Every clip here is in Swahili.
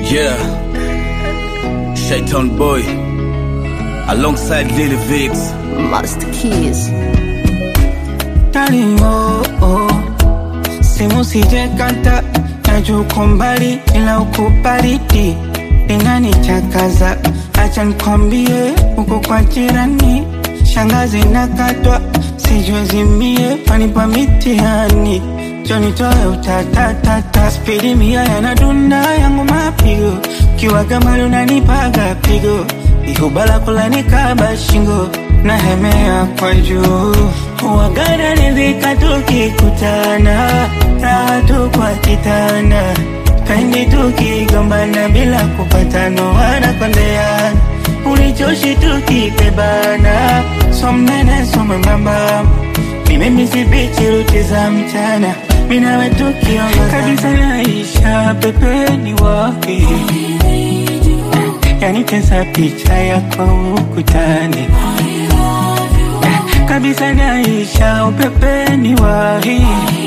Yeah, Shaitan Boy alongside Lil Vix. Master Keys. Darling, oh, oh. Simu sije kanta najua uko mbali ila uko baridi linanichakaza acha nikwambie uko kwa jirani shangazi nakatwa sijue zimie panipa mitihani jonitoe utatatata spidi mia yanadunda yangu mapigo kiwa kama lunanipaga pigo ihubala kulanikaba shingo na hemea kwa juu wagana nivika tukikutana raha tu kwa kitanda pendi tukigombana bila kupatano wanakondeana ulichoshi tukipebana somnene somembamba mimemisibichi ruti za mchana minawe tukiongoza kabisa naisha pepeni wake yani tesa picha yako ukutani kabisa naisha upepeni wahi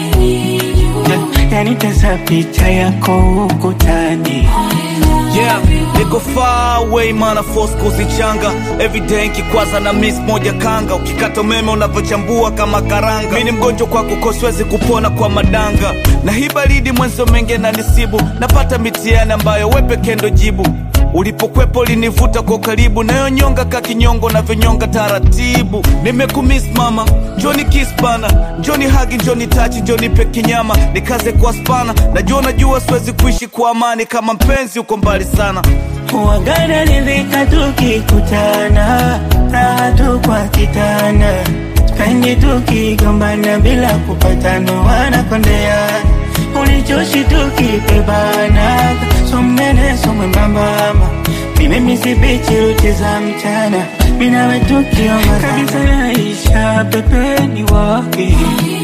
yani tesa picha yako ukutani Yeah, niko far away mana force kuzichanga everyday nkikwaza na miss moja kanga ukikata umeme unavyochambua kama karanga mi ni mgonjwa kwako koswezi kupona kwa madanga na hii baridi mwenzo menge na nisibu napata mitihani ambayo we pekee ndo jibu ulipokwepo ulinivuta kwa karibu nayo nyonga ka kinyongo navyonyonga taratibu nimekumiss mama njoni kiss bana njoni hagi njoni tachi njoni pe kinyama nikaze kwa spana najua najua siwezi kuishi kwa amani kama mpenzi uko mbali sana wagana nivika tukikutana raha tu kwa kitana spendi tukigombana bila kupatano wanakondeana ulichoshi tukipebana somnene somwembambama mimemisibichi ruti za mchana minawe tukiongoza kabisa naisha pepeni wake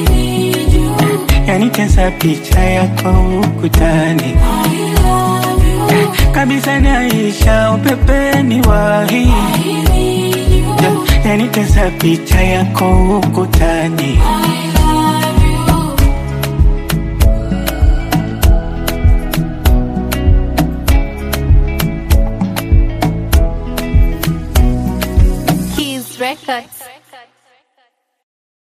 yani tesa picha yako ukutani kabisa naisha upepeni wahi yani tesa picha yako ukutani Keys Records.